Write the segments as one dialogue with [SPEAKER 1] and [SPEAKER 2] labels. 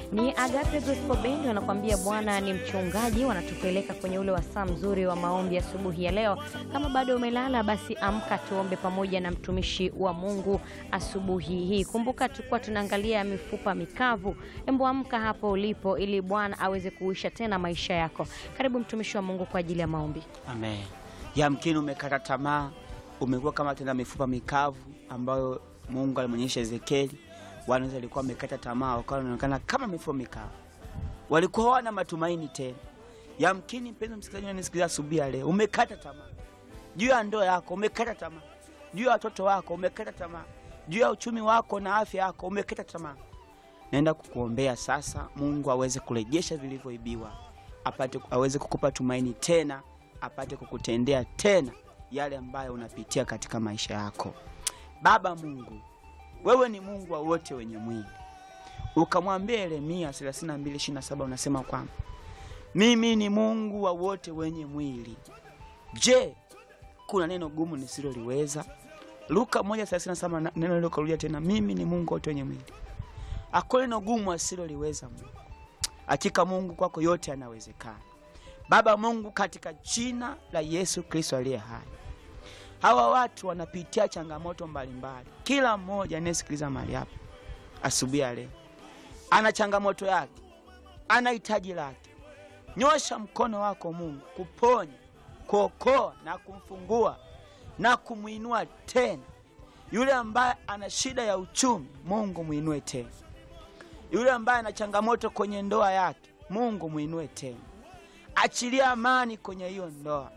[SPEAKER 1] Ni Agape Gospel Band wanakuambia Bwana ni mchungaji, wanatupeleka kwenye ule wasaa mzuri wa maombi asubuhi ya leo. Kama bado umelala, basi amka tuombe pamoja na mtumishi wa Mungu asubuhi hii. Kumbuka tulikuwa tunaangalia mifupa mikavu. Embo, amka hapo ulipo, ili Bwana aweze kuisha tena maisha yako. Karibu mtumishi wa Mungu kwa ajili ya maombi.
[SPEAKER 2] Amen. Yamkini umekata tamaa, umekuwa kama tena mifupa mikavu ambayo Mungu alimwonyesha Ezekieli. Wanaweza walikuwa wamekata tamaa, wakawa wanaonekana kama mifupa mikavu, walikuwa hawana matumaini tena. Yamkini mpenzi msikilizaji, unanisikiliza asubuhi ya leo, umekata tamaa juu ya ndoa yako, umekata tamaa juu ya watoto wako, umekata tamaa juu ya uchumi wako na afya yako, umekata tamaa. Naenda kukuombea sasa, Mungu aweze kurejesha vilivyoibiwa, apate aweze kukupa tumaini tena, apate kukutendea tena yale ambayo unapitia katika maisha yako. Baba Mungu, wewe ni Mungu wa wote wenye mwili. Ukamwambia Yeremia 32:27 unasema kwamba mimi ni Mungu wa wote wenye mwili. Je, kuna neno gumu nisiloliweza? Luka 1:37 na- neno hilo karudia tena, mimi ni Mungu wa wote wenye mwili. Hakuna neno gumu asiloliweza Mungu. Hakika Mungu kwako yote yanawezekana. Baba Mungu, katika jina la Yesu Kristo aliye hai, hawa watu wanapitia changamoto mbalimbali. Kila mmoja anayesikiliza mahali hapa asubuhi ya leo ana changamoto yake, ana hitaji lake. Nyosha mkono wako Mungu kuponya, kuokoa na kumfungua na kumwinua tena. Yule ambaye ana shida ya uchumi, Mungu mwinue tena. Yule ambaye ana changamoto kwenye ndoa yake, Mungu mwinue tena. Achilia amani kwenye hiyo ndoa,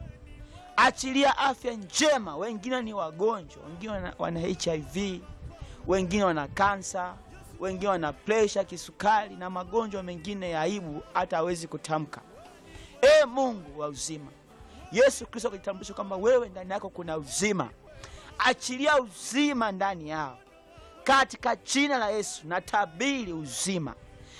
[SPEAKER 2] achilia afya njema. Wengine ni wagonjwa, wengine wana, wana HIV, wengine wana kansa, wengine wana presha, kisukari na magonjwa mengine ya aibu hata hawezi kutamka. E Mungu wa uzima, Yesu Kristo akitambulisha kwamba wewe ndani yako kuna uzima, achilia uzima ndani yao katika jina la Yesu. Natabiri uzima,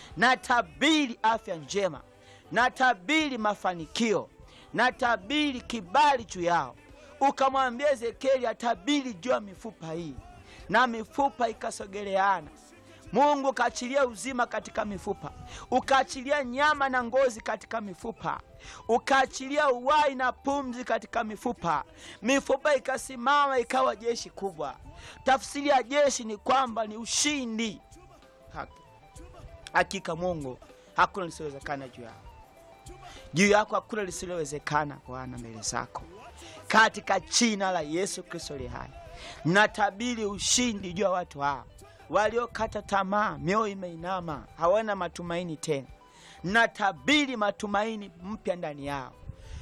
[SPEAKER 2] natabiri afya njema, natabiri mafanikio, natabiri kibali juu yao. Ukamwambia Ezekieli atabiri juu ya mifupa hii, na mifupa ikasogeleana. Mungu ukaachilia uzima katika mifupa, ukaachilia nyama na ngozi katika mifupa, ukaachilia uhai na pumzi katika mifupa. Mifupa ikasimama ikawa jeshi kubwa. Tafsiri ya jeshi ni kwamba ni ushindi. Haki- Hakika Mungu hakuna lisilowezekana juu yako, juu yako hakuna lisilowezekana Bwana mbele zako, katika jina la Yesu Kristo aliye hai, natabiri ushindi juu ya watu hawa waliokata tamaa, mioyo imeinama, hawana matumaini tena. Natabiri matumaini mpya ndani yao,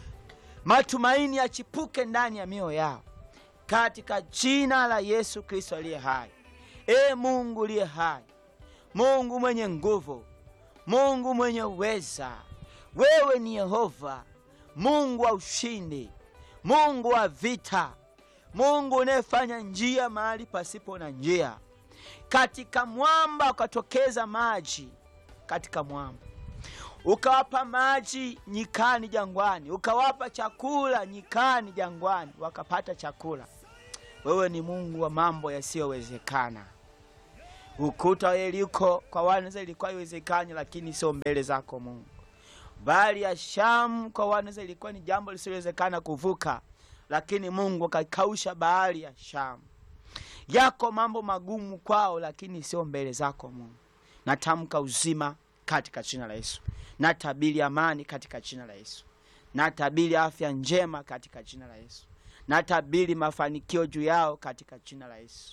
[SPEAKER 2] matumaini yachipuke ndani ya mioyo yao katika jina la Yesu Kristo aliye hai. E Mungu aliye hai, Mungu mwenye nguvu, Mungu mwenye uweza, wewe ni Yehova, Mungu wa ushindi, Mungu wa vita, Mungu unayefanya njia mahali pasipo na njia. Katika mwamba ukatokeza maji, katika mwamba ukawapa maji nyikani jangwani, ukawapa chakula nyikani jangwani, wakapata chakula. Wewe ni Mungu wa mambo yasiyowezekana. Ukuta wa Yeriko kwa wanaweza ilikuwa iwezekani, lakini sio mbele zako Mungu. Bahari ya Shamu kwa wanaweza ilikuwa ni jambo lisilowezekana kuvuka, lakini Mungu akakausha bahari ya Shamu. Yako mambo magumu kwao, lakini sio mbele zako Mungu. Natamka uzima katika jina la Yesu, natabiri amani katika jina la Yesu, natabiri afya njema katika jina la Yesu, natabiri mafanikio juu yao katika jina la Yesu,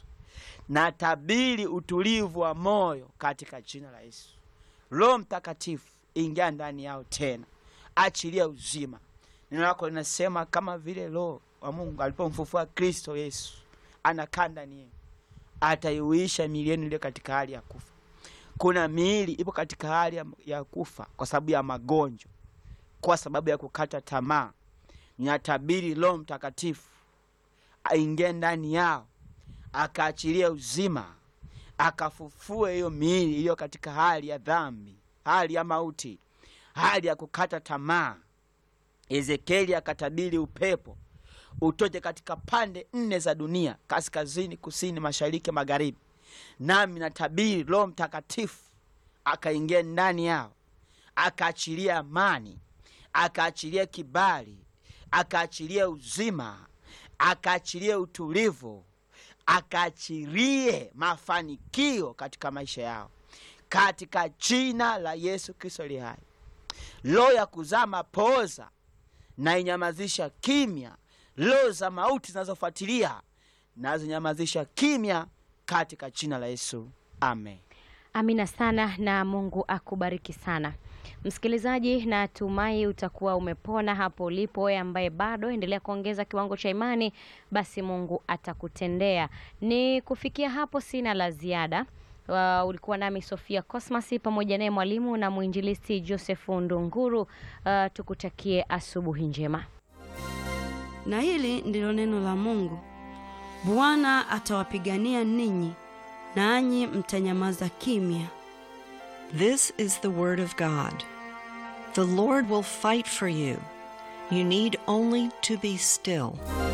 [SPEAKER 2] natabiri utulivu wa moyo katika jina la Yesu. Roho Mtakatifu ingia ndani yao tena, achilia uzima. Neno lako linasema kama vile Roho wa Mungu alipomfufua Kristo Yesu anakaa ndani yenu, ataiuisha miili yenu iliyo katika hali ya kufa. Kuna miili ipo katika hali ya, ya kufa kwa sababu ya magonjwa, kwa sababu ya kukata tamaa. Ninatabiri Roho Mtakatifu aingie ndani yao, akaachilia uzima, akafufue hiyo miili iliyo katika hali ya dhambi, hali ya mauti, hali ya kukata tamaa. Ezekieli akatabiri upepo utoke katika pande nne za dunia, kaskazini, kusini, mashariki, magharibi. Nami natabiri Roho Mtakatifu akaingia ndani yao akaachilia amani akaachilia kibali akaachilia uzima akaachilie utulivu akaachilie mafanikio katika maisha yao katika jina la yesu kristo li hai roho ya kuzaa mapooza na inyamazisha kimya roho za mauti zinazofuatilia nazinyamazisha kimya katika jina la yesu amen
[SPEAKER 1] Amina sana na Mungu akubariki sana. Msikilizaji, natumai utakuwa umepona hapo ulipo. Wewe ambaye bado endelea kuongeza kiwango cha imani, basi Mungu atakutendea. Ni kufikia hapo, sina la ziada. Uh, ulikuwa nami Sofia Cosmas pamoja naye mwalimu na mwinjilisti Joseph Ndunguru. Uh, tukutakie asubuhi njema.
[SPEAKER 3] Na hili ndilo neno la Mungu. Bwana atawapigania ninyi, nanyi mtanyamaza kimya.
[SPEAKER 4] This is the Word of God. The Lord will fight for you. You need only to be still.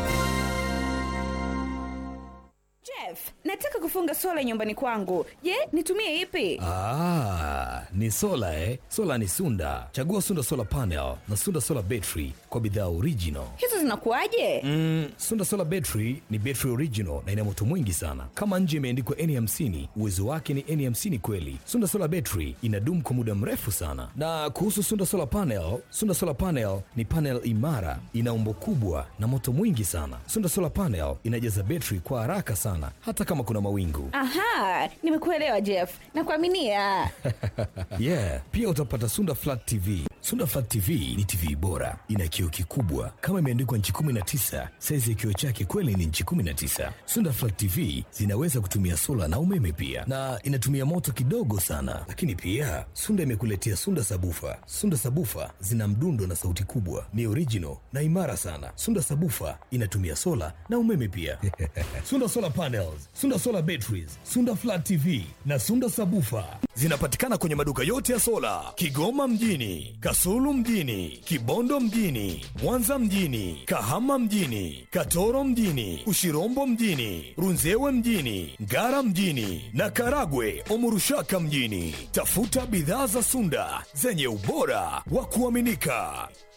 [SPEAKER 5] Jeff, nataka kufunga sola nyumbani kwangu. Je, nitumie ipi?
[SPEAKER 6] Ah, ni sola eh? Sola ni Sunda. Chagua Sunda Solar Panel na Sunda Solar Battery kwa bidhaa original.
[SPEAKER 5] Hizo zinakuwaje?
[SPEAKER 6] Mm, Sunda Solar Battery ni battery original na ina moto mwingi sana. Kama nje imeandikwa N50, uwezo wake ni N50 kweli. Sunda Solar Battery inadumu kwa muda mrefu sana. Na kuhusu Sunda Solar Panel, Sunda Solar Panel ni panel imara, ina umbo kubwa na moto mwingi sana. Sunda Solar Panel inajaza battery kwa haraka sana hata kama kuna mawingu.
[SPEAKER 5] Aha, nimekuelewa Jeff. Nakuaminia.
[SPEAKER 6] yeah pia utapata sunda flat tv sunda flat tv ni tv bora ina kioo kikubwa kama imeandikwa nchi 19 saizi ya kioo chake kweli ni nchi 19 sunda flat tv zinaweza kutumia sola na umeme pia na inatumia moto kidogo sana lakini pia sunda imekuletea sunda sabufa sunda sabufa zina mdundo na sauti kubwa ni original na imara sana sunda sabufa inatumia sola na umeme pia sunda solar panels sunda solar batteries sunda flat tv na sunda sabufa zinapatikana kwenye maduka yote ya sola kigoma mjini kasulu mjini kibondo mjini mwanza mjini kahama mjini katoro mjini ushirombo mjini runzewe mjini ngara mjini na karagwe omurushaka mjini tafuta bidhaa za sunda zenye ubora wa kuaminika